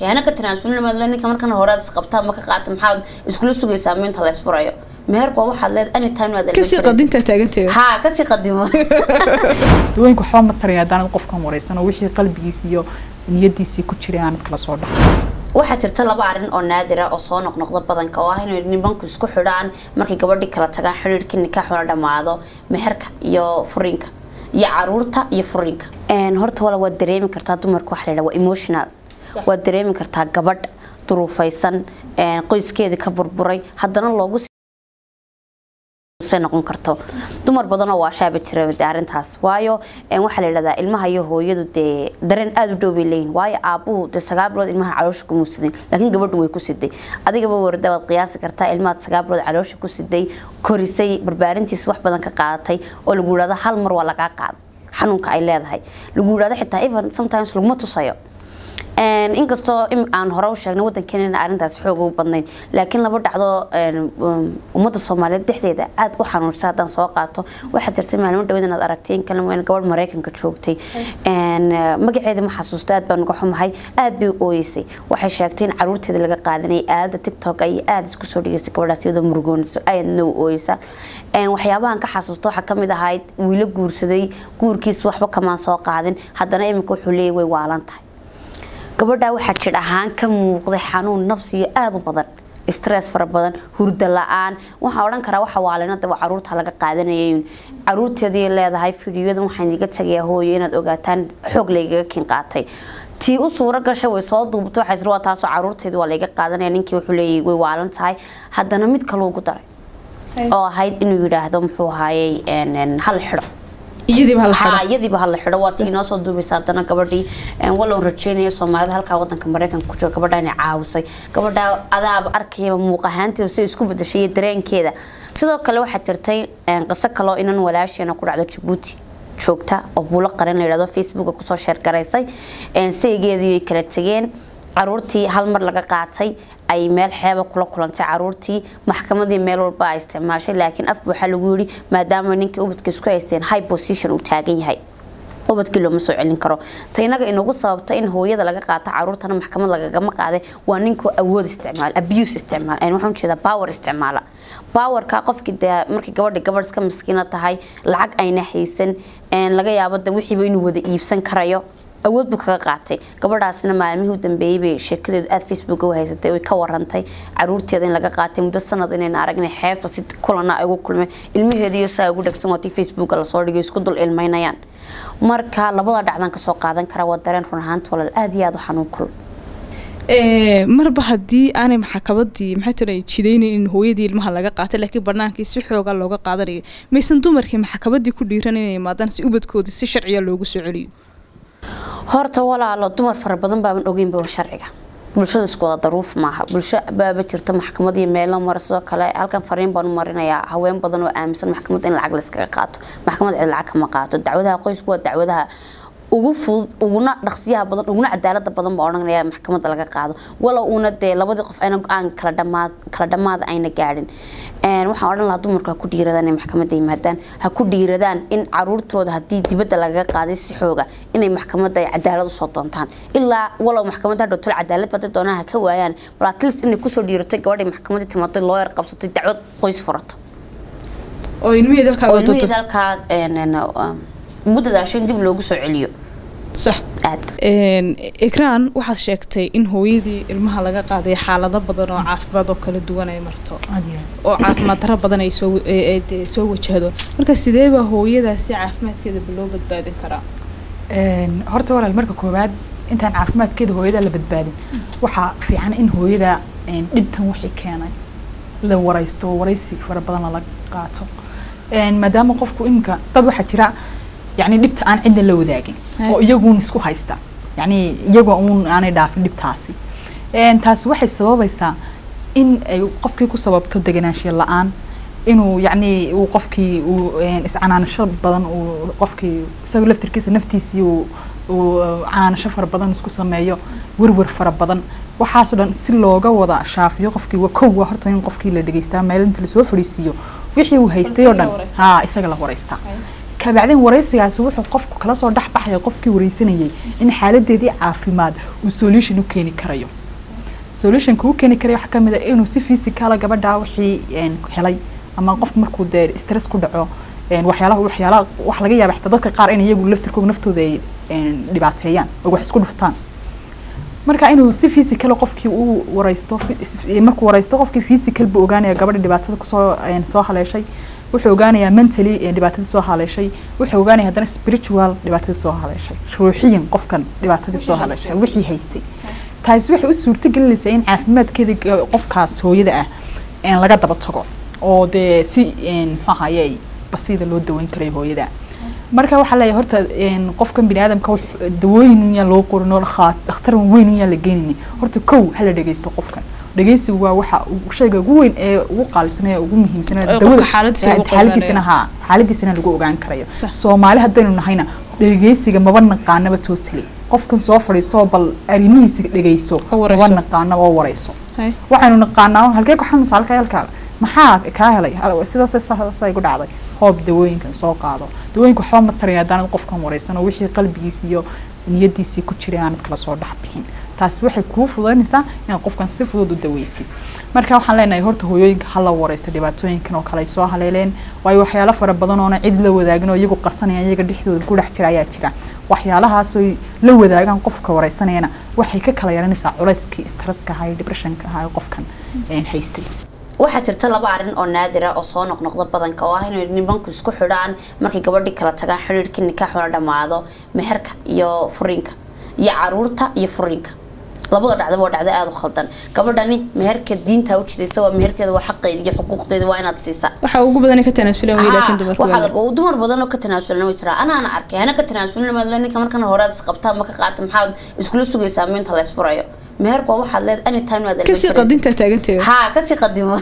keena ka tanaasulnimada ninka markana hore aad isqabtaa ma ka qaata maxaad iskula sugaysaa minta la isfurayo meherku waa waxaad leed anytime aad kasii qadintaa taaganteeda ha kasii qadimo dawooyinka waxba ma taraya haddaanad qofkan wareysan oo wixii qalbigiisa iyo niyadiisii ku jiray aanad kala soo dhaxo waxaa jirta laba arrin oo naadira oo soo noqnoqda badanka oo ah inay nimanku isku xidhaan markay gabadhii kala tagaan xidhiirkii nikaaxuna dhammaado meherka iyo furiinka iyo caruurta iyo furiinka horta wala waad dareemi kartaa dumarka waxa la yidhaha waa emotional waad dareemi kartaa gabadh duruufaysan qoyskeedii ka burburay haddana loogu noqon karto dumar badan oo waashaaba jira arintaas waayo waxaa la yidhahdaa ilmaha iyo hooyadu dee dareen aada u dhow bay leeyihin waayo aabuhu dee sagaal bilood ilmaha caloosha kuma sidin laakiin gabadhu way ku siday adigaba warda waad qiyaasi kartaa ilmahaad sagaal bilood caloosha ku siday korisay barbaarintiisa wax badan ka qaadatay oo lagu yidhahdo hal mar waa lagaa qaaday xanuunka ay leedahay lagu yidhahdo xitaa even sometimes laguma tusayo inkastoo aan hore u sheegnay wadankeena arrintaas xoog u badnayn laakiin laba dhacdo ummadda soomaaliyeed dhexdeeda aada u xanuunsa haddaan soo qaato waxaa jirtay maalmo dhaweed inaad aragtay in kale gabadh maraykanka joogtay magaceeda ma xasuusto aad baan uga xumahay aad bay ooyeysay waxay sheegtay in caruurteeda laga qaadanayay aalada tiktok ay aada isku soo dhigeystay gabadhaas iyadoo murugoonayso aadna u ooyeysa waxyaabahan ka xasuusta waxaa kamid ahayd wiilo guursaday guurkiis waxba kamaan soo qaadin haddana iminka wuxuu leeyahy way waalan tahay gabadhaa waxaa jir ahaan ka muuqday xanuun nafsiyo aada u badan stress fara badan hurda la-aan waxaa odhan karaa waxa waalinada waa caruurta laga qaadanayay caruurteedii leedahay fidiyoda waxaan iga tagayaa hooyo inaad ogaataan xoog laygaga kin qaatay tii u suuro gashay way soo duubtay waxay tiri waa taasoo caruurteedii waa layga qaadanaya ninkii wuxuu leeyahay way waalan tahay haddana mid kaloo ugu daray oo ahayd inuu yidhaahdo muxuu ahaayey hal xidho iyadiiba hala xidho waa tii noo soo duubaysa haddana gabadhii walow rajeynaya soomaalida halkaa wadanka maraykanka ku jiro gabadha inay caawisay gabadha adaaba arkayaba muuq ahaanteeda si isku bedashay iyo dareenkeeda sidoo kale waxaa jirtay qiso kaloo inan walaasheena ku dhacdo jabuuti joogta oo buulo qaran la yidhahdo facebooka kusoo sheergaraysay saygeedii ay kala tegeen caruurtii hal mar laga qaatay ay meel xeeba kula kulantay caruurtii maxkamadii meel walba ay isticmaashay laakiin afka waxaa lagu yidhi maadaama ninkii ubadka isku haysteen high position uu taagan yahay ubadkii looma soo celin karo ta inaga inagu sababta in hooyada laga qaato caruurtana maxkamad lagagama qaaday waa ninkoo awood isticmaal abuse isticmaal waxaan jeedaa power isticmaala powerka qofkii dee markii gabadhi gabadh iska miskiina tahay lacag ayna haysan laga yaabo de wixiiba inuu wada iibsan karayo awood buu kaga qaatay gabadhaasna maalmihii u dambeeyey bay sheekadeedu aada facebook u haysatay way ka warantay caruurteeda in laga qaatay muddo sanad inayna aragnay xeebta si kulana ay ugu kulmeen ilmaheediiyo saa ugu dhegsan waatii facebooka lasoo dhigay isku dul ilmaynayaan marka labada dhacdan kasoo qaadan kara waa dareen run ahaanta walaal aada iyo aada u xanuun kul marba haddii aanay maxakabadii maxay tira jidaynayn in hooyadii ilmaha laga qaatay laakiin banaankii si xooga looga qaadanayo maysan dumarkii maxakabadii ku dhiiran inay imaadaan si ubadkoodii si sharciya loogu soo celiyo horta walaalo dumar fara badan baaban ogeynba sharciga bulshada isku wada daruuf maaha bulsho baaba jirta maxkamad iyo meelo mara sidoo kale halkan fariin baan u marinayaa haween badan oo aaminsan maxkamad in lacag layskaga qaato maxkamad cid lacag kama qaato dacwadaha qoysku waa dacwadaha ugu fudud uguna dhaqsiyaha badan uguna cadaalada badan baa odhanaya maxkamadda laga qaado walow uuna dee labadii qof ayna go-aan kala dhamaad kala dhamaada ayna gaadhin waxaan odhan lahaa dumarku ha ku dhiiradaan inay maxkamadda yimaadaan ha ku dhiiradaan in caruurtooda haddii dibadda lagaga qaaday si xooga inay maxkamadda ay cadaalad usoo doontaan ilaa walow maxkamadda hadhow tol cadaalad baday doonaan ha ka waayaan bal atleast inay kusoo dhiiratay gabadhay maxkamadda timaatay looyar qabsatay dacwad qoys furato oo ilmihii dalkaa oo ilmihii dalkaa ugu dadaasho in dib loogu soo celiyo sax aad ikraan waxaad sheegtay in hooyadii ilmaha laga qaaday xaalado badan oo caafimaad oo kala duwan ay marto oo caafimaad daro badan ay soo soo wajahdo marka sideebaa hooyadaasi caafimaadkeedaba loo badbaadin karaa horta walaal marka koowaad intaan caafimaadkeeda hooyada la badbaadin waxaa fiican in hooyada dhibtan wixii keenay la waraysto waraysi fara badan lala qaato maadaama qofku iminka dad waxaa jira yani dhibta aan cidna la wadaagin oo iyaguun isku haysta yani iyagoo uun aanay dhaafin dhibtaasi taasi waxay sababaysaa in ay qofkii ku sababto deganaanshiya la-aan inuu yani uu qofkii uu iscanaanasho badan uu qofkii isaga laftirkiisa naftiisii uu uu canaanasho fara badan isku sameeyo werwer fara badan waxaasoo dhan si looga wada shaafiyo qofkii waa kow waa horta in qofkii la dhegeystaa meel inta lasoo fadhiisiiyo wixii uu haystay oo dhan ha isaga la waraystaa kabacdin waraysigaasi wuxuu qofku kala soo dhex baxaya qofkii wareysanayay in xaaladeedii caafimaad uu solution u keeni karayo solutionka u keeni karayo waxaa kamid ah inuu si physicala gabadha wixii een, helay ama qofku markuu dee stress ku dhaco een, waxyaalaha waxyaalaha wax laga yaaba xitaa dadka qaar in iyagu laftirkooda naftooda ay een, dhibaateeyaan oo wax isku dhuftaan marka inuu si physical qofkii uu wareysto fi- markuu wareysto qofkii physical buu ogaanaya gabadha dhibaatada kusoo een, soo haleeshay wuxuu ogaanayaa mentally ee dhibaatadii soo haleeshay wuxuu ogaanaya haddana spiritual dhibaatadii soo haleeshay ruuxiyan qofkan dhibaatadii soo haleeshay wixii haystay taasi waxay u suurto gelinaysaa in caafimaadkeeda ga- qofkaas hooyada ah een, laga daba tago oo dee si een, muxuu ahaye basiida loo daweyn karayo hooyada marka waxaa leeyahay horta een, qofkan bini aadamka wux- dawooyin un yaan loo qorin oo lakhaa- dhakhtar weyn un yaan la geenini horta kow hala dhegeysto qofkan dhegeysigu waa waxa uu- shayga ugu weyn ee ugu qaalisan ee ugu muhiimsan ee Ee qofka dawada- xaaladiisa ee lagu xaaladiisana qiimeeyo. haa xaaladiisana lagu ogaan karayo Sax. soomaali haddaynu nahayna dhegeysiga maba naqaanaba totally qofkan soo fadhiisoo bal arrimihiisa dhegeyso Ha wareyso. maba naqaana oo wareyso Hay. waxaynu naqaanaa halkee ku xanuunsa halka halkaa maxaa kaa helay Hal- sidaas sidaas ay ku dhacday hoob dawooyinkan soo qaado dawooyinka waxba ma taraya haddaanad qofkan wareysan oo wixii qalbigiisa iyo niyadiisii ku jiray aanad kala soo dhex bixin taasi waxay kuu fududaynaysaa inaad qofkan si fudud u daweysid marka waxaan leenahay horta hooyooyinka hala wareysta dhibaatooyinkan oo kale ay soo haleeleen waayo waxyaalo fara badan oona cid la wadaagin oo iyagu qarsanayaan iyaga dhexdooda ku dhex jira ayaa jira waxyaalahaasoo la wadaagaan qofka wareysanayana waxay ka kala yaranaysaa culayskii stresska ahaa iyo depressionka ahaa ee qofkan een, haystay waxaa jirta laba arrin oo naadira oo soo noqnoqda badanka oo ah inay nimanku isku xidhaan markay gabadhii kala tagaan xidhiidhkii nikaaxuna dhammaado meherka iyo furiinka iyo caruurta iyo furiinka labada dhacdaba waa dhacdo aada u khaldan gabadhani meherka diinta u jidaysa waa meherkeeda waa xaqeeda iyo xuquuqdeeda waa inaad siisaa waxa ugu badan ka tanaasulan wey laakiin dumarku waxaa waa laga dumar badan oo ka tanaasulana way jiraa anaana arkay hana ka tanaasulin maadle ninka markan hore aad isqabtaa ma ka qaata maxaad iskula sugaysaa minta la isfurayo meherku waa waxaad leed anytime aad kasii qadintaa taaganteeda ها كسي قدمه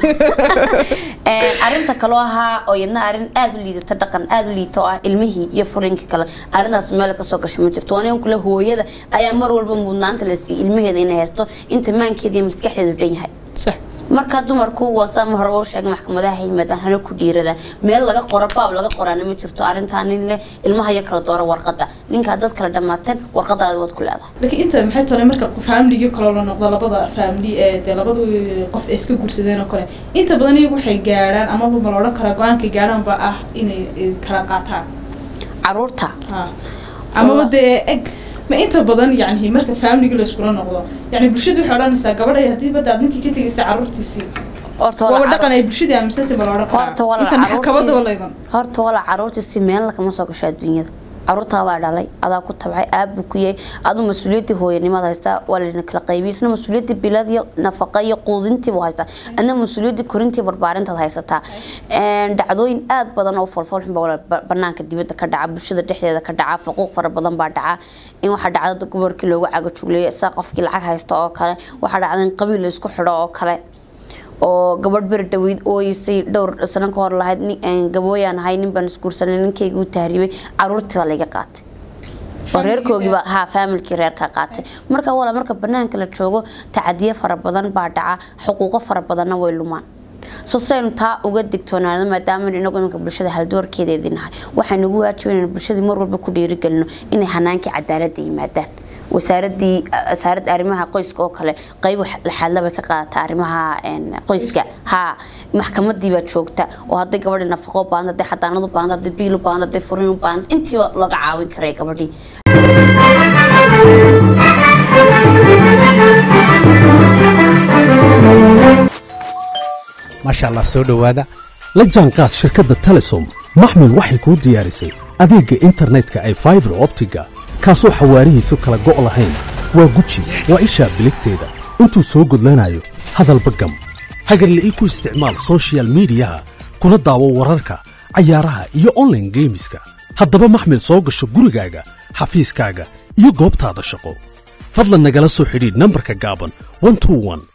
arinta kaloo ahaa oo yadna arin aada u liidata dhaqan aada u liito ah ilmihii iyo furinkii kale arintaas meel kasoo gashay ma jirto aniga kule hooyada ayaa mar walba mudnaanta la siiyey ilmaheeda inay haysto inta maankeeda iyo maskaxdeedu dhan yahay sax marka dumarku wasaama horeba u sheegay maxkamadaha yimaadaan hana ku dhiirada meel laga qoro baab laga qoraana ma jirto arrintaa nin leh ilmaha iyo kala doora warqada ninkaa dad kala dhammaateen warqadaada waad ku leedahay laakiin inta maxay tahay marka faamiligii kale la noqdo labada faamili ee dee labadu qof ay iska guursadeen oo kale inta badan iyagu waxay gaadhaan amaba ma la odhan karaa go-aankay gaadhaan ba ah inay eh, kala qaataan caruurta ha amaba dee eg ma inta badan yani marka faamiligi la iskula noqdo yani bulshadu waxay odhanaysaa gabadhay haddii badda aad ninkii ka tegaysa carruurtiisii horta waaba wala dhaqan ay bulshadii aaminsantay ma la odhan horta karaa wala intan maxkamada wala iman horta wala caruurtii si meel kama soo gasho adduunyada caruurtaadaa dhalay adaa ku tabcay aabbu ku yahay aduu mas-uuliyadii hooyanimada haystaa waa layna kala qaybiyay isna mas-uuliyadii bilad iyo nafaqa iyo quudintii buu haystaa adna mas-uuliyadii korintii barbaarintaad haysataa Een, dhacdooyin aad badan oo folfolxun baa wala ba- banaanka dibadda ka dhaca bulshada dhexdeeda ka dhaca faquuq fara badan baa dhaca in waxaa dhacda gobolkii loogu cagajugleeyo saa qofkii lacag haysta oo kale waxaa dhacda in qabiil la isku xidho oo kale oo gabadh beri dhaweyd ooyeysay dhowr sano ka hor lahayd nin- een, gabooyaan ahay nin baan isguursanay ninkayga u tahriibay caruurtii baa layga qaatay oo reerkoogiiba haa faamilkii reerka qaatay marka wala marka banaanka la joogo tacadiye fara badan baa dhaca xuquuqo fara badanna way lumaan so saynu taa uga digtoonaano maadaama inagu iminka bulshada haldoorkeedeedii nahay waxay nagu waajiban inaynu bulshadii mar walba ku dhiirigelino inay hanaankii cadaaladda yimaadaan wasaaradii wasaaradda arrimaha qoyska oo kale qayb laxaadla bay ka qaadata arrimaha een, qoyska haa maxkamadii baa joogta oo hadday gabadhi nafaqo u baahan hadday xadaanad u baahan hadday biil u baahan hadday furin u baahan intiiba laga caawin karay gabadhii maasha allah soo dhowaada la jaanqaad shirkadda telesom maxmil waxay kuu diyaarisay adeegga internetka ay faibar optiga kaasoo xawaarihiisu kala go' lahayn waa guji waa ishaa biligteeda intuu soo gudlanayo hadalba gam hagarle ii ku isticmaal soshiyal miidiyaha kuna daawo wararka cayaaraha iyo online geemiska haddaba maxmil soo gasho gurigaaga xafiiskaaga iyo goobtaada shaqo fadlan nagala soo xidhiidh nambarka gaaban 121